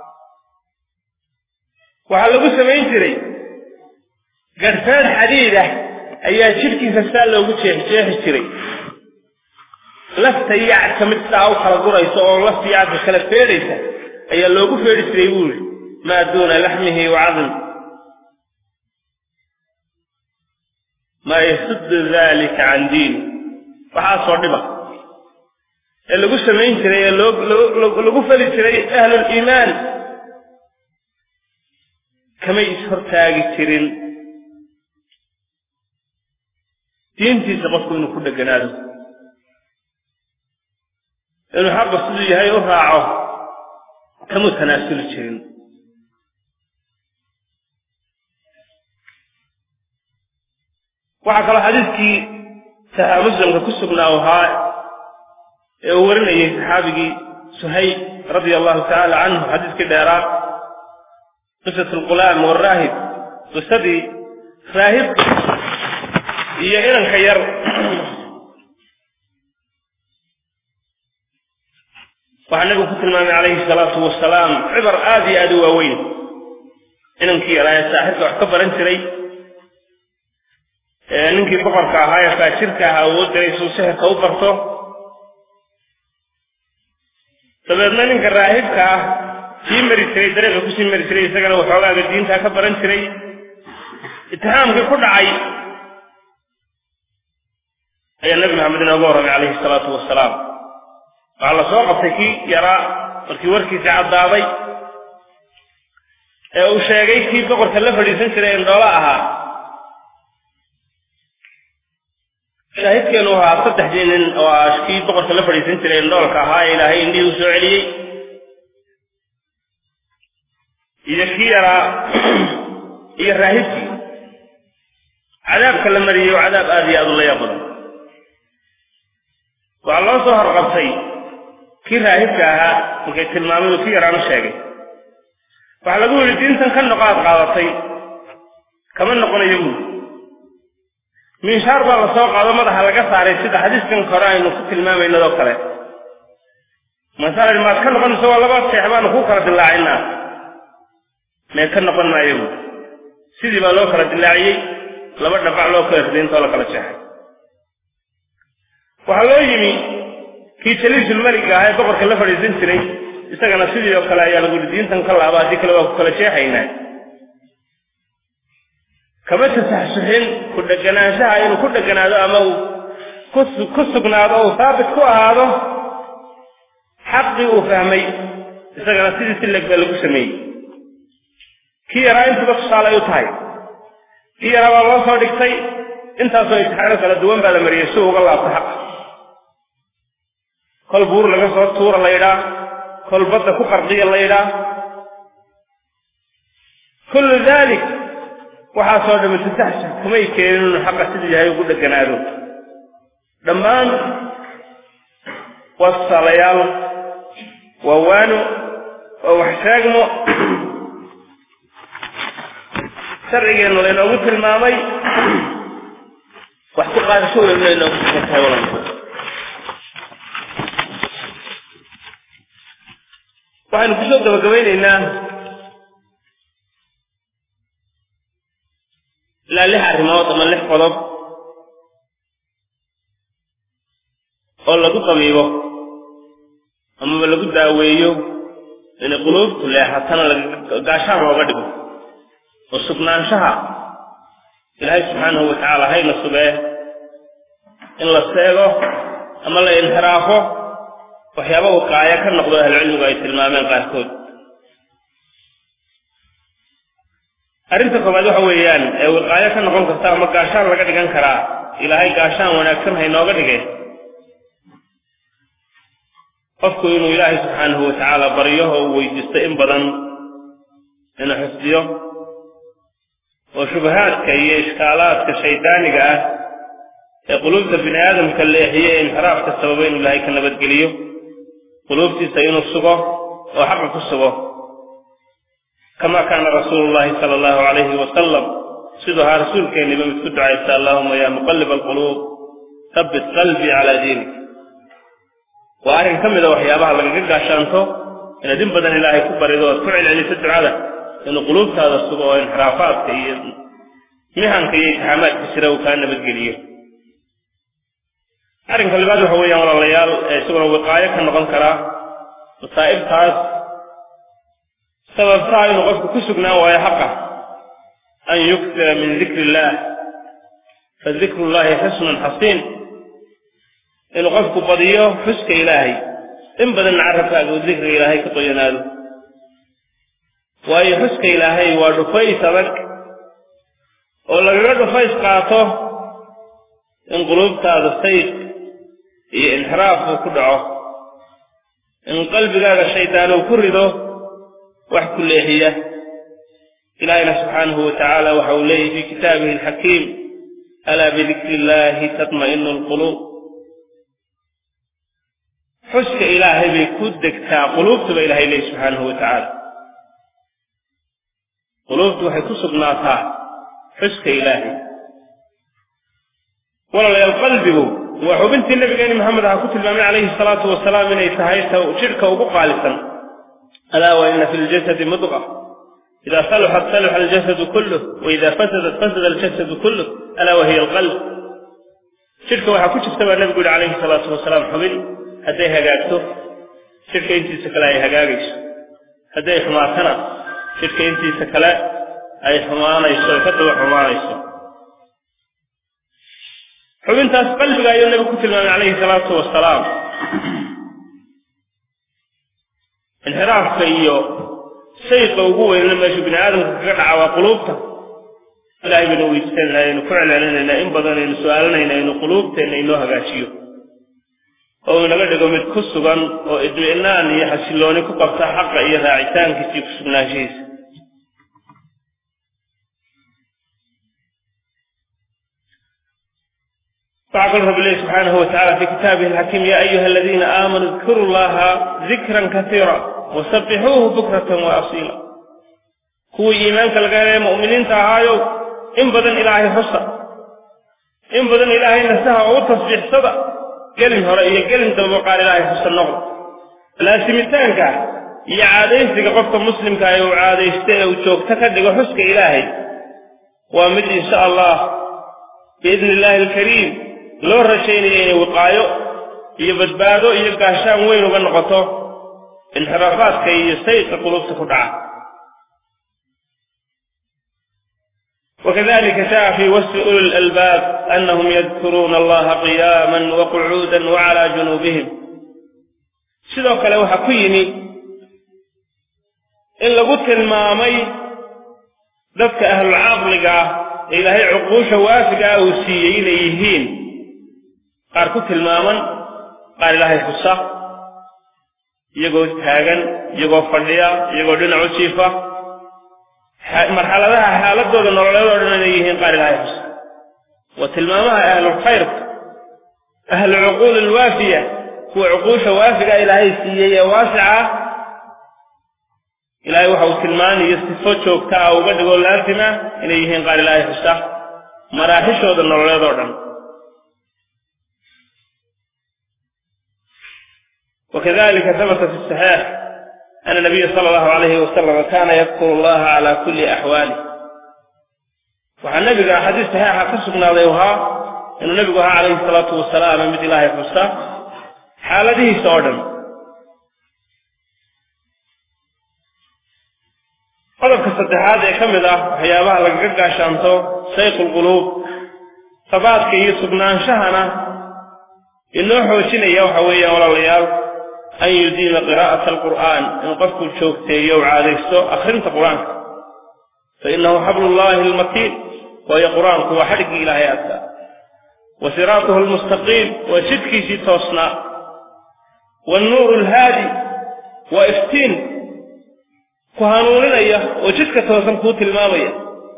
Speaker 1: waxaa lagu samayn jiray garhfeed xadiid ah ayaa jidhkiisa saa loogu jeexjeexi jiray lafta yacka mid saa u kala guraysa oo lafta yacka kala feedhaysa ayaa loogu feedhi jiray buu yidhi maa duuna laxmihi wa cadmi maa yasuddu dalika can diini waxaasoo dhiba ee lagu samayn jiray ee lagu fali jiray ahluliimaan kamay ishortaagi jirin diintiisa qofku inuu ku dheganaado inuu xaqa siduu yahay u raaco kamuu tanaasuli jirin waxaa kaloo xadiidkii saxiix muslimka ku sugnaa u ahaa ee uu warinayay saxaabigii suhayb radia allahu tacaala canhu xadiiskii dheeraa qisat alqulaam waraahib qisadii raahibka iyo inanka yar waxaa nabigu ku tilmaamay calayhi salaatu wasalaam cibar aad iyo aad u waaweyn inankii yaraaye saaxirka wax ka baran jiray ninkii boqorka ahaa ee faajirka ahaa uu diray suu sixirka u barto dabeedna ninka raahibka ah sii mari jiray dariiqa kusii mari jiray isagana waxoogaaga diintaa ka baran jiray itixaamkii ku dhacay ayaa nebi maxamed inooga warramay calayhi salaatu wasalaam waxaa la soo qabtay kii yaraa markii warkiisii caddaaday ee uu sheegay kii boqorka la fadhiisan jiray indhoolo ahaa shaahidkeenu ahaa saddexdii nin oo ah kii boqorka la fadhiisan jiray indhoolka ahaa ee ilaahay indhihii u soo celiyey iyo kii yaraa iyo raahibkii cadaabka la mariyey oo cadaab aada iyo aada u la yaab badan waxaa loo soo horqabtay kii raahibka ahaa markay tilmaamay uu kii yaraanu sheegay waxaa lagu yidhi diintan ka noqo aad qaadatay kama noqonayo buuli miishaar baa la soo qaado madaxa laga saaray sida xadiiskan hore aynu ku tilmaamaynadoo kale masala maad ka noqonayso waa laba seex baanu kuu kala dilaacinaa mee ka noqon maayo buuli sidii baa loo kala dilaaciyey laba dhabac loo kala riday intoo la kala jeexay waxaa loo yimi kii jaliisulmeliga ahaa ee boqorka la fadhiisan jiray isagana sidii oo kale ayaa lagu yidhi diintan ka laaba haddii kale waa ku kala jeexaynaa kama tasaxsuxin ku dheganaanshaha inuu ku dheganaado ama uu ku sugnaado uu haabit ku ahaado xaqii uu fahmay isagana sidii si leg baa lagu sameeyey kii yaraa intuba tusaale ay u tahay kii yaraa baa loo soo dhigtay intaasoo imtixaano kala duwan baa la mariyey si uga laabto xaqa kol buur laga soo tuura la ydhaa kol badda ku qarqiya la ydhaa kullu dalik waxaasoo dhami tasaxsux kumay keenin inuu xaqa siduu yahay ugu dheganaado dhammaan waa tusaalayaal waa waano waa wax sheegmo sharcigeennu laynoogu tilmaamay wax ku qaadasho weyn laynoogu sugan tahay walanku waxaynu kusoo gabagabaynaynaa ilaa lix arrimood ama lix qodob oo lagu qabiibo amaba lagu daaweeyo inay quluubtu leexatana gaashaan looga dhigo oo sugnaanshaha ilaahay subxaanahu watacaala hayna sugee in la seego ama la inxiraafo waxyaaba wiqaayo ka noqdo ahlucilmigu ay tilmaameen qaarkood arrinta koowaad waxa weeyaan ee wiqaayo ka noqon karta ama gaashaan laga dhigan karaa ilaahay gaashaan wanaagsan haynooga dhige qofku inuu ilaahay subxaanahu watacaala baryo oo uu weydiisto in badan inuu xifdiyo oo shubahaadka iyo ishkaalaadka shaydaaniga ah ee quluubta bini aadamka leexiye ee inxiraafka sababa inuu ilaahay ka nabadgeliyo quluubtiisa inuu sugo oo xaqa ku sugo kama kaana rasuulu llahi sala allahu calayhi wasalam siduu ahaa rasuulkeenniba mid ku ducaysta allahuma yaa muqalib alquluub habbit qalbii calaa diinik waa arrin ka mida waxyaabaha lagaga gaashaanto inaad in badan ilaahay ku barido oad ku celceliso ducada inuu quluubtaada sugo oo inxiraafaadka iyo mihanka iyo itixaamaadka jira uu kaa nabadgeliyo arrinka labaad waxa weeyaan walaalayaal ee isaguna wiqaayo ka noqon karaa masaa'ibtaas sababtaa inuu qofku ku sugnaan waayo xaqa an yuktira min dikri illaah fa dikru llahi xusnun xasiin inuu qofku badiyo xuska ilaahay in badanna carabkaaga uu dikriga ilaahay ka qoyanaado waayo xuska ilaahay waa dhufays adag oo lagaga dhufays qaato in quluubtaada sayq iyo inxiraaf uu ku dhaco in qalbigaaga shaydaan uu ku rido wax ku leexiya ilaahayna subxaanahu wa tacaala waxa uu leeyahy fii kitaabihi alxakiim alaa bidikri illaahi tatma'inu alquluub xuska ilaahay bay ku degtaa quluubtuba ilahay leeyahy subxaanahu wa tacaala quluubtu waxay ku sugnaataa xuska ilaahay walaalayaal qalbigu waa xubintii nabigeeni maxamed aha ku tilmaamay calayhi salaatu wasalaam inay tahay jidhka ugu qaalisan alaa wa ina fi ljasadi mudqa ida saluxat saluxa aljasadu kulluh waida fasadat fasada aljasadu kulluh alaa wahiya alqalb jidhka waxaa ku jirta baa nabigu yihi calayhi salaatu wasalaam xubin hadday hagaagto jidhka intiisa kale ay hagaagayso hadday xumaatana jidhka intiisa kale ay xumaanayso ay ka daba xumaanayso xubintaas qalbiga ayuu nabigu ku tilmaamay calayhi salaatu wasalaam inxiraafka iyo shayqa ugu weynna meeshu bini aadamka kaga dhaca waa quluubta ilahay baynu weydiisanayna aynu ku celcelinaynaa in badan aynu su-aalanayna aynu quluubteenna inoo hagaajiyo oo inaga dhigo mid ku sugan oo idmi'naan iyo xasillooni ku qabta xaqa iyo raacitaankiisa iyo kusugnaanshihiisa waxaa kal rabbi lehi subxaanahu watacala fi kitaabihi alxakiim ya ayuha aladiina aamanuu idkuru llaha dikran kasiira wasabbixuuhu bukratan wa asiila kuwii iimaanka laga helay mu'miniinta ahaayow in badan ilaahay xusa in badan ilaahay nasaha oo u tasbiixsada gelin hore iyo gelin dambe qaar ilaahay xusa noqda laasimitaanka iyo caadaysiga qofka muslimka ee uu caadaysta ee uu joogto ka dhigo xuska ilaahay waa mid insha allah biidni illaahi alkariim loo rajaynayo inay wiqaayo iyo badbaado iyo gaashaan weyn uga noqoto inxiraafaadka iyo sayqa qulubta ku dhaca وكذلك جاء في وصف أولي الألباب أنهم يذكرون الله قياما وقعودا وعلى جنوبهم sidoo kale waxaa ku yimi in lagu tilmaamay dadka ahlulcaqliga ah ee ilaahay cuquusha waafiga ah uu siiyey inay yihiin qaar ku tilmaaman qaar ilaahay xusa iyagoo taagan iyagoo fadhiya iyagoo dhinac u jiifa marxaladaha xaaladooda nololeed oo dhan inay yihiin qaar ilaahay xusa waa tilmaamaha ahlulkhayrka ahlu cuquul alwaafiya kuwa cuquusha waafiga ilaahay siiyey ee waasica ah ilaahay waxa uu tilmaanayo sifo joogta ah uga dhigoo laasima inay yihiin qaar ilaahay xusa maraaxishooda nololeed oo dhan وكذلك ثبت في الصحيح أن النبي صلى الله عليه وسلم كان يذكر الله على كل أحواله وعن النبي حديث صحيح قصنا ذيوها أن النبي عليه الصلاة والسلام مثل الله يفسر حالته سودا qodobka saddexaad ee ka mid ah waxyaabaha lagaga gaashaanto sayqul quluub sabaadka iyo sugnaanshahana inoo xoojinaya waxa weeyaan walaalayaal an yudiima qiraa'ata alqur'aan in qofku joogteeyo u caadaysto akhrinta qur-aanka fa innahu xablullahi almatiin waayo qur-aanku waa xadhiggii ilaahay adkaa wa siraatuhu almustaqiim waa jidkiisii toosnaa waalnuuru alhaadi waa iftiin ku hanuuninaya oo jidka toosan kuu tilmaamaya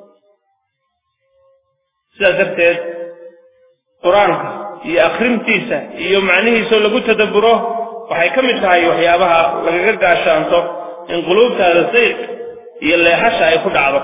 Speaker 1: sidaas darteed qur-aanka iyo akhrintiisa iyo macnihiisoo lagu tadabburo waxay ka mid tahay waxyaabaha lagaga gaashaanto in quluubtaada sayq iyo leexasha ay ku dhacdo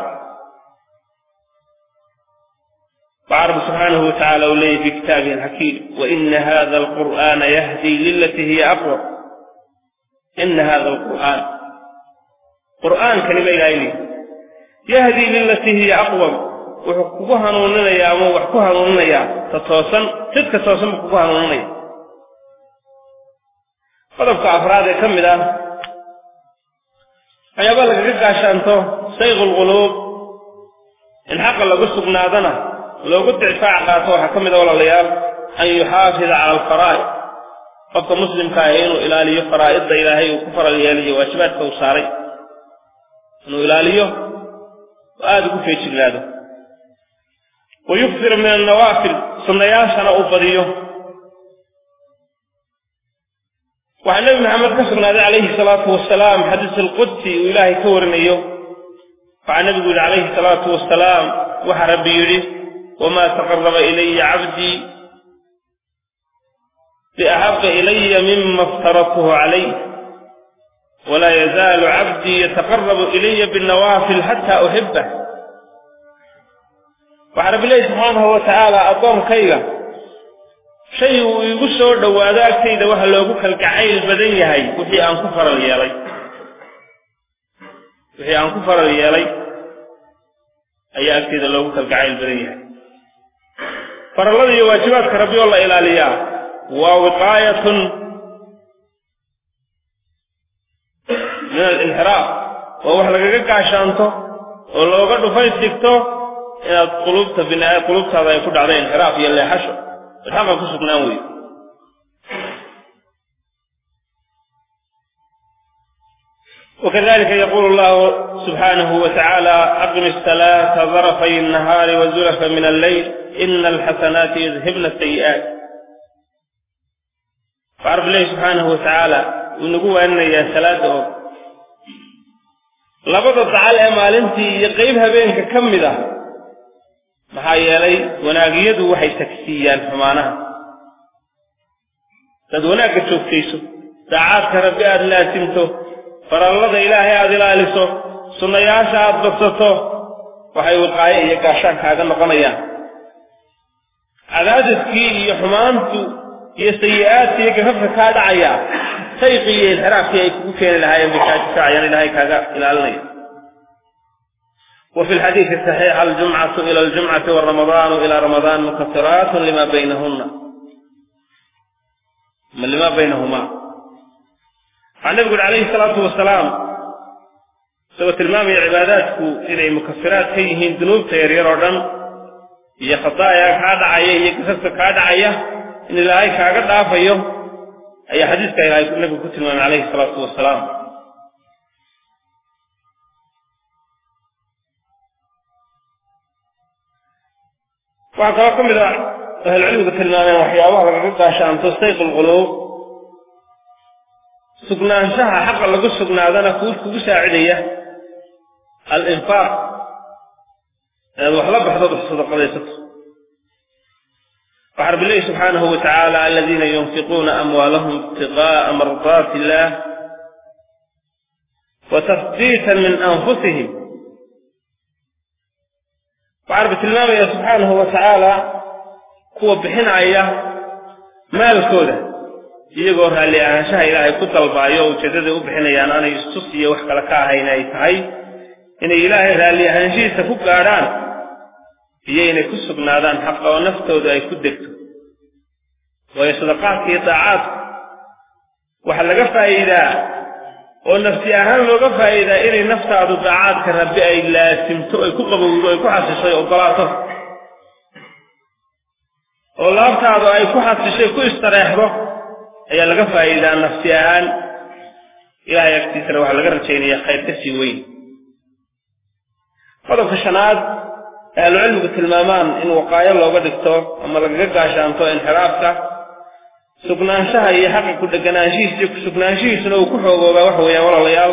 Speaker 1: waxaa rabbi subxaanahu watacaala uu leeyahy fi kitaabihi alxakiim waina hada alqur'aana yahdii lilatii hiya aqwam ina hada alqur'aan qur'aankani ba ilahay leeyi yahdii lilatii hiya aqwam wuxuu kugu hanuuninayaa ama wax ku hanuuninayaa ta toosan jidka toosan buu kugu hanuuninaya qodobka afraad ee ka mid ah waxyaaba lagaga gaashaanto sayqu lquluub in xaqa lagu sugnaadana loogu dicfaac qaato waxaa ka mid a walaalayaal an yuxaafida cala alfaraa'id qofka muslimka ahi inuu ilaaliyo faraa'idda ilaahay uu ku faral yeeliyo waajibaadka uu saaray inuu ilaaliyo oo aada ugu feejignaado wa yukfir min annawaafil sunnayaashana uu badiyo waxaa nebi maxamed ka sugnaaday calayhi salaatu wasalaam xadiis alqudsi uu ilaahay ka warinayo waxaa nebigu yidhi calayhi salaatu wasalaam waxaa rabbi yidhi wamaa taqaraba ilaya cabdii biaxaba ilaya mima aftaradtuhu calayh walaa yazaalu cabdii yataqarabu ilaya binnawaafil xataa uxibah waxaa rabbi leehi subxaanahu wa tacaala addoonkayga shay uu igu soo dhowaado agtayda waxa loogu kalgacayl badan yahay wixii aan ku faral yeelay wixii aan ku faral yeelay ayaa agtayda loogu kalgacayl badan yahay farallada iyo waajibaadka rabbi oo la ilaaliyaa waa wiqaayatun min alinxiraaf waa wax lagaga gaashaanto oo looga dhufays dhigto inaad qulubta bina qulubtaada ay ku dhacdo inxiraaf iyo leexasho ad xaqa ku sugnaan weydo وكذلك يقول الله سبحانه وتعالى أقم الصلاة طرفي النهار وزلفا من الليل إن الحسنات يذهبن السيئات فعرف الله سبحانه وتعالى ونقول أن يا صلاة labada dacal ee maalintii iyo qayb habeenka ka mid ah maxaa yeelay wanaagyadu waxay tagsiiyaan xumaanaha dad wanaagga joogtayso daacaadka rabbi aada laasimto farallada ilaahay aada ilaaliso sunnayaasha aada badsato waxay wiqaayo iyo gaashaan kaaga noqonayaan cadaadiskii iyo xumaantu iyo sayi-aadka iyo gafafka kaa dhacaya sayqii iyo inxiraafkii ay kugu keeni lahaayeen bay kaa difaacayaan ilaahay kaaga ilaalinaya وفي الحديث الصحيح الجمعة إلى الجمعة والرمضان إلى رمضان مكفرات لما بينهن من لما بينهما عن النبي عليه الصلاة والسلام سوى تلمام عباداتك إلى مكفرات كيهين ذنوب تيرير ودن هي خطايا كاد عيه هي كسبت كاد عيه إن الله كاد عافيه أي حديث كان النبي كتب عليه الصلاة والسلام waxaa kaloo ka mid a ahlulcilmiga tilmaameen waxyaabaha lagaga gaashaanto sayq lquluub sugnaanshaha xaqa lagu sugnaadana kuu kugu saacidaya alinfaaq inaad wax la baxdood wax sadaqadaysato waxaa rabbi leehi subxaanahu wa tacaala aladiina yunfiquuna amwaalahum ibtiqaa'a mardaati illaah wa tasdiitan min anfusihim waxaa rabbi tilmaamaya subxaanahu wa tacaala kuwa bixinaya maalkooda iyagoo raalli ahaanshaha ilaahay ku dalbaayo oo ujeedaday u bixinayaan aanay istus iyo wax kale ka ahayn ay tahay inay ilaahay raalli ahaanshihiisa ku gaadhaan iyo inay ku sugnaadaan xaqa oo naftooda ay ku degto waayo sadaqaadka iyo daacaadku waxaa laga faa'iidaa oo nafsi ahaan looga faa'iidaa inay naftaadu daacaadka rabbi ay laasimto ay ku qabowdo ay ku xasishay ogolaato oo laabtaadu ay ku xasishay ku istareexdo ayaa laga faa'iidaa nafsi ahaan ilahay agtiisana waxaa laga rajaynayaa khayr ka sii weyn qodobka shanaad ee ahlucilmigu tilmaamaan in waqaayo looga dhigto ama lagaga gaashaanto inxiraafka sugnaanshaha iyo xaqa ku dheganaanshihiisa iyo kusugnaanshihiisuna uu ku xoogoobaa waxa weeyaan walaalayaal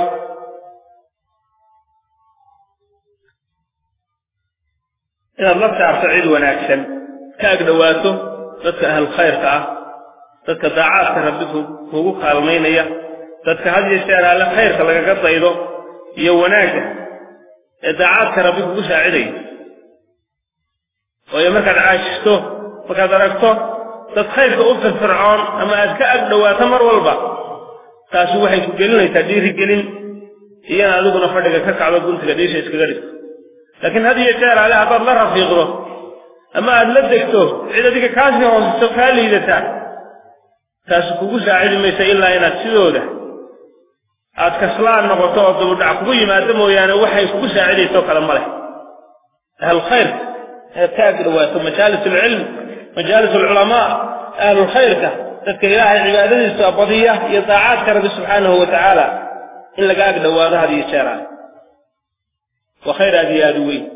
Speaker 1: inaad la saarto cid wanaagsan ka ag dhowaato dadka ahlu khayrka ah dadka daacaadka rabbi kuugu kaalmaynaya dadka had iyo jeer alle khayrka lagaga daydo iyo wanaagga ee daacaadka rabbi kugu saacidaya waayo markaad caashisto markaad aragto dad khayrka u firfircoon ama aad ka ag dhowaato mar walba taasi waxay ku gelinaysaa dhiirigelin iyana adiguna fadhiga ka kacdo guntiga dhiisha iskaga dhigto laakiin had iyo jeer ale haddaad la rafiiqdo ama aad la degto cid adiga kaasii hooseso kaa liidata taasi kugu saacidi maysa ilaa inaad sidooda aad kaslaan noqoto oo dubudhac kugu yimaado mooyaane waxay kugu saacidaysoo kale ma leh ahlulkhayrka inaad ka ag dhowaato majaalis alcilm majaalis alculamaa ahlulkhayrka dadka ilaahay cibaadadiisa badiya iyo daacaadka rabbi subxaanahu wa tacaala in laga ag dhowaado had iyo jeeraan waa khayr aad iyo aada u weyn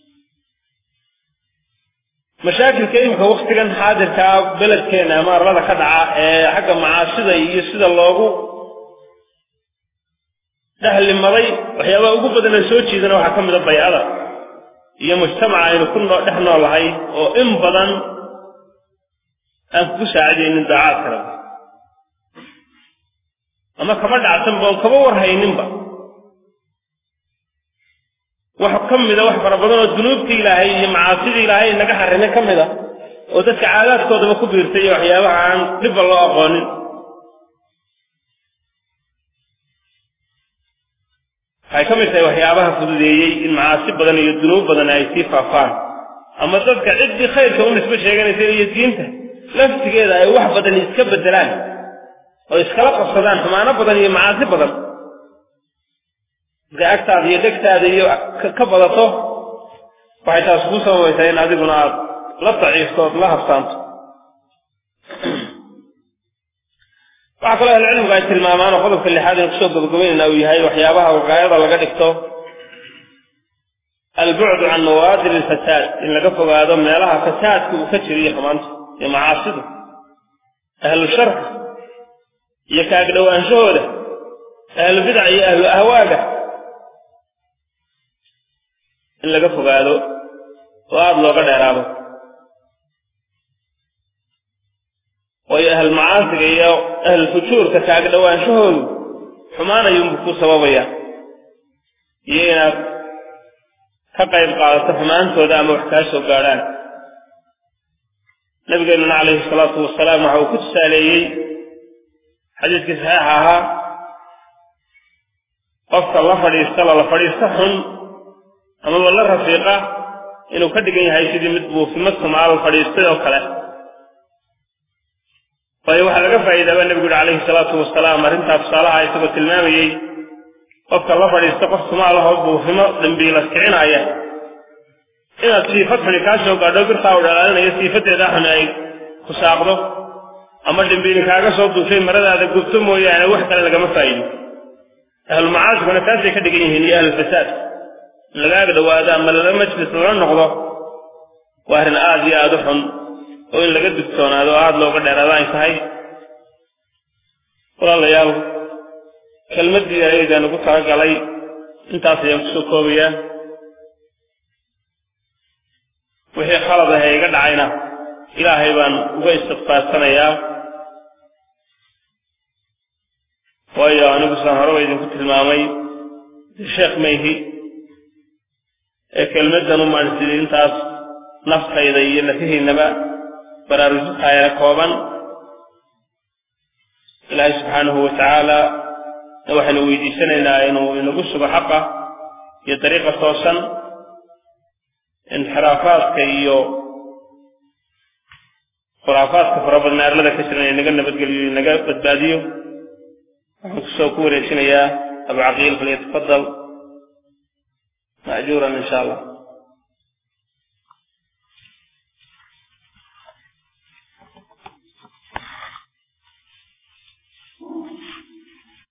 Speaker 1: mashaakilka imika waktigan xaadirkaa beledkeena ama arlada ka dhaca ee xagga macaasida iyo sida loogu dhexlimaday waxyaabaha ugu badan ee soo jiidana waxaa ka mida baycada iyo mujtamaca aynu ku dhex noolahay oo in badan aan kugu saacidaynin daacaadka rabbi ama kama dhacsanba oon kama warhayninba wax ka mida wax fara badan oo dunuubta ilaahay iyo macaasidii ilaahay naga xarimay ka mid a oo dadka caadaadkoodaba ku biirtay iyo waxyaabaha aan dhibba loo aqoonin waxay ka mid tahay waxyaabaha fududeeyey in macaasi badan iyo dunuub badan ay sii faafaan ama dadka ciddii khayrka u nisbo sheeganaysa iyo diinta laftigeeda ay wax badan iska bedelaan oo iskala qabsadaan xumaano badan iyo macaasi badan marka agtaada iyo dhegtaada iyo ka badato waxay taas kuu sababaysaa in adiguna aad la daciifto ood la habsaanto waxaa kaloo ahlucilmigu ay tilmaamaan oo qodobka lixaad in kusoo gabagabaynayna uu yahay waxyaabaha waqaayada laga dhigto albucdu can nawaadir alfasaad in laga fogaado meelaha fasaadka uu ka jiriyo xumaanta iyo macaasidu ahlu sharka iyo kaagdhowaanshahooda ahlu bidaca iyo ahlu ahwaaga in laga fogaado oo aada looga dheeraado waayo ahl macaasiga iyo ahl fujuurka kaaga dhowaanshahoodu xumaanayuunbu ku sababaya iyo inaad ka qayb qaadato xumaantooda ama wax kaa soo gaadhaan nabigeenuna calayhi salaatu wasalaam waxa uu ku tusaaleeyey xadiiskii saxiixa ahaa qofka la fadhiista lala fadhiista xun amaba la rafiiqa inuu ka dhigan yahay sidii mid buufimo sumaal fadhiistay oo kale waayo waxaa laga faa'iidaaba nebigu yihi calayhi salaatu wasalaam arrintaa tusaalaha isagoo tilmaamayey qofka la fadhiista qof sumaalahoo buufimo dambiilas kicinaaya inaad siifad xuni kaa soo gaadho birtaa u dhalaalinayo siifadeeda xuni ay ku saaqdo ama dhimbiili kaaga soo duushay maradaada gubto mooyaane wax kale lagama faa'iido ahlu macaasiguna taasay ka dhigan yihiin iyo ahlulfasaad in lagaaga dhawaado ama lala majlis lala noqdo waa arrin aada iyo aada u xun oo in laga digtoonaado oo aada looga dheeraado ay tahay walaalayaal kelmaddii ayaydan ugu talagalay intaas ayaan kusoo koobayaa wixii khalad ah ee iga dhacayna ilaahay baan uga istikfaarsanayaa waayo anigu saan horeba idinku tilmaamay sheekh mayhi ee kelmaddan u maadhsidii intaas naftayda iyo lafihiinaba baraarujintaayana kooban ilaahay subxaanahu wa tacaala waxaynu weydiisanaynaa inuu inagu sugo xaqa iyo dariiqa toosan inxiraafaadka iyo khuraafaadka farabadna arlada ka jiran inaga nabadgeliyo inaga badbaadiyo waxaan kusoo ku wareejinayaa abu caqiil falyatafadal ma'juuran insha allah